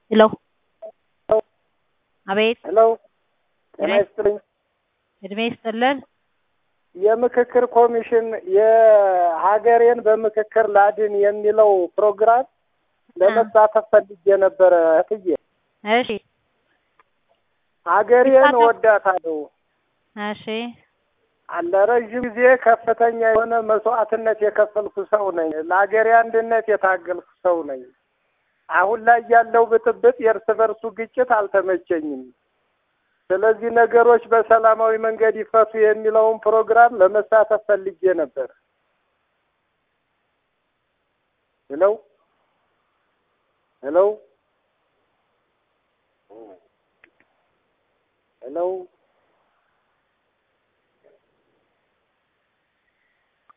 ሄሎ አቤት ሄሎ ጤና ይስጥልኝ። እድሜ ይስጥልን። የምክክር ኮሚሽን የሀገሬን በምክክር ላድን የሚለው ፕሮግራም ለመሳተፍ ፈልጌ ነበረ እህትዬ። እሺ ሀገሬን ይሳተፍ- ወዳታለሁ። እሺ ለረዥም ጊዜ ከፍተኛ የሆነ መስዋዕትነት የከፈልኩ ሰው ነኝ። ለሀገሬ አንድነት የታገልኩ ሰው ነኝ። አሁን ላይ ያለው ብጥብጥ፣ የእርስ በርሱ ግጭት አልተመቸኝም። ስለዚህ ነገሮች በሰላማዊ መንገድ ይፈቱ የሚለውን ፕሮግራም ለመሳተፍ ፈልጌ ነበር። ሄሎ ሄሎ ሄሎ